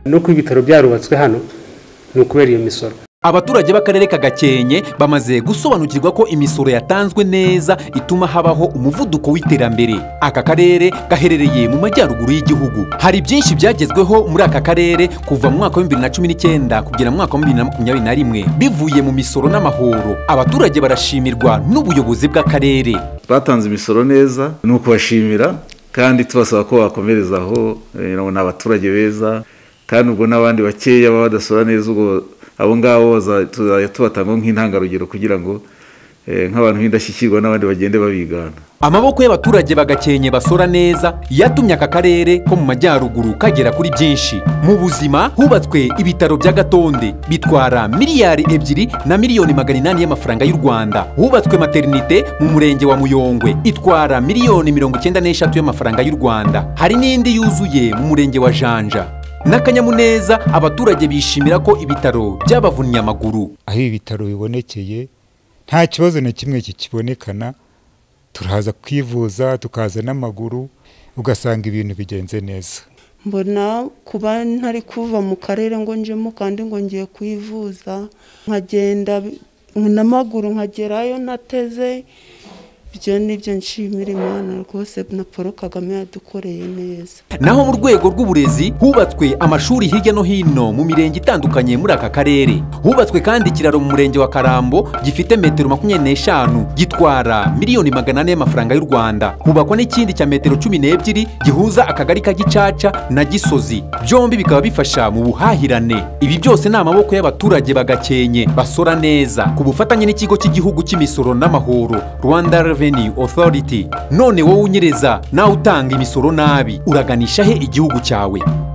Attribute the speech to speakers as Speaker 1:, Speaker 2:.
Speaker 1: nuko ibitaro byarubatswe hano ni ukubera iyo misoro
Speaker 2: abaturage b'akarere ka gakenke bamaze gusobanukirwa ko imisoro yatanzwe neza ituma habaho umuvuduko w'iterambere aka karere gaherereye mu majyaruguru y'igihugu hari byinshi byagezweho muri aka karere kuva mu mwaka wa 2019 kugera mu mwaka wa 2021 bivuye mu misoro n'amahoro abaturage barashimirwa n'ubuyobozi bw'akarere
Speaker 3: batanze imisoro neza ni ukubashimira kandi tubasaba ko bakomereza aho eh, ni abaturage beza kandi ubwo n'abandi bakeya baba badasora neza ubwo abo ngabo baza- tuzajya tubatanga nk'intangarugero kugira ngo eh, nk'abantu b'indashyikirwa n'abandi bagende babigana
Speaker 2: amaboko y'abaturage bagakenye basora neza yatumye aka karere ko mu majyaruguru kagera kuri byinshi mu buzima hubatswe ibitaro bya gatonde bitwara miliyari ebyiri na miliyoni magana inani y'amafaranga y'u rwanda hubatswe materinite mu murenge wa muyongwe itwara miliyoni mirongo icyenda n'eshatu y'amafaranga y'u rwanda hari n'indi yuzuye mu murenge wa janja n'akanyamuneza abaturage bishimira ko ibitaro byabavunnye amaguru
Speaker 4: aho ibitaro bibonekeye nta kibazo na kimwe kikibonekana turaza kwivuza tukaza n'amaguru ugasanga ibintu bigenze neza
Speaker 5: mbona kuba ntari kuva mu karere ngo njemo kandi ngo ngiye kwivuza nkagenda bi- n'amaguru nkagerayo ntateze ibyo nibyo nshimira imana rwose na paul kagame yadukoreye neza
Speaker 2: naho mu rwego rw'uburezi hubatswe amashuri hirya no hino mu mirenge itandukanye muri aka karere hubatswe kandi ikiraro mu murenge wa karambo gifite metero makumyabiri n'eshanu gitwara miliyoni magana ane y'amafaranga y'u rwanda hubakwa n'ikindi cya metero cumi n'ebyiri gihuza akagari ka gicaca na gisozi byombi bikaba bifasha mu buhahirane ibi byose ni amaboko y'abaturage bagakenye basora neza ku bufatanye n'ikigo cy'igihugu cy'imisoro n'amahoro rwanda revenue authority none wowe unyereza nawe utanga imisoro nabi uraganisha he igihugu cyawe